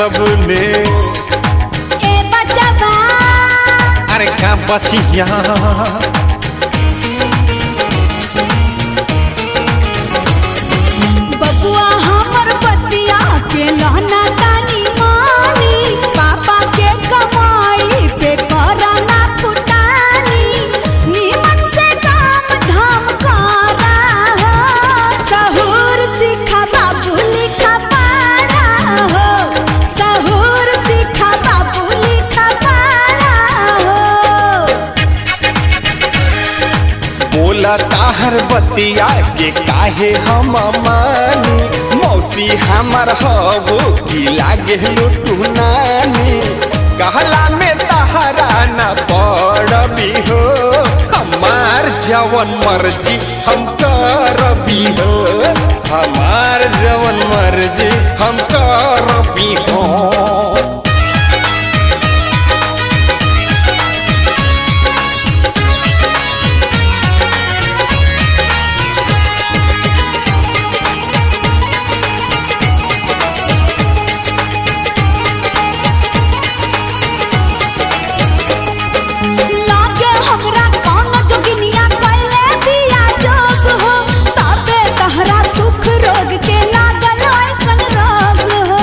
सबने ए बचवा अरे का बचिया बबुआ हमर बतिया के लहना तानी मानी पापा के कमाई पे करना फुटानी नीमन से काम धाम करा हो सहूर सिखा बाबू लिखा पढ़ा हो सहूर सिखा बाबू लिखा पढ़ा हो बोला ताहर बतिया के काहे हम मानी मौसी हमर हबो की लागे लुटू नानी कहला में तहरा न पड़बी हो हमार जवन मर्जी हम करबी हो हमार जवन मर्जी हम करबी हो लागे हमरा कौन जोगिनिया कइले बिया जोग हो तबे तहरा सुख रोग के लागल ऐसन रोग हो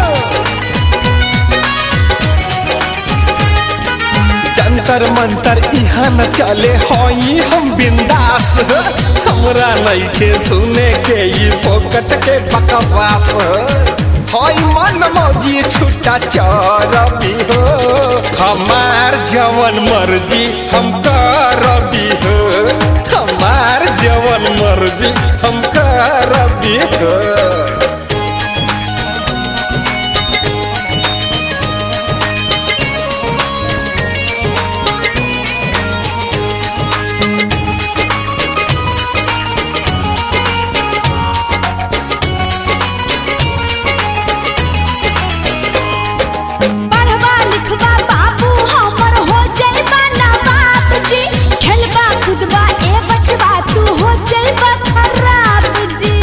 जंतर मंतर इहाँ न चले हई हम बिंदास हमरा नइखे सुने के ई फोकट के बकवास हई मन मौजी छुट्टा चरबी हो हमार जवन मर्जी हम करबी हो हमार जवन मर्जी हम करबी हो पढ़वा लिखवा बाबू हमर हो जइबा ना बाप जी खेलबा खुदबा ए बचवा तू हो जइबा खराब जी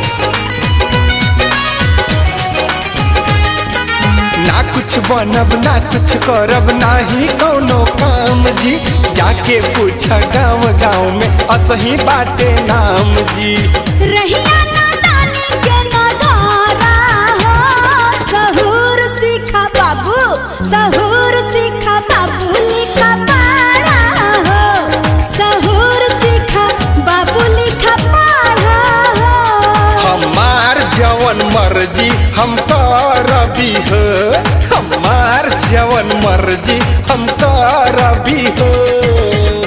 ना कुछ बनब ना कुछ करब नाही कौनो काम जी जाके पूछ गाँव गाँव में असही बाटे नाम जी रहिया ना नानी के ना धारा हो सहूर सीखा बाबू सहूर सीखा बाबू लिखा पढ़ा हो सहूर सीखा बाबू लिखा पढ़ा हो हमार जवन मर्जी हम करबी हो हमार जवन मर्जी हम करबी हो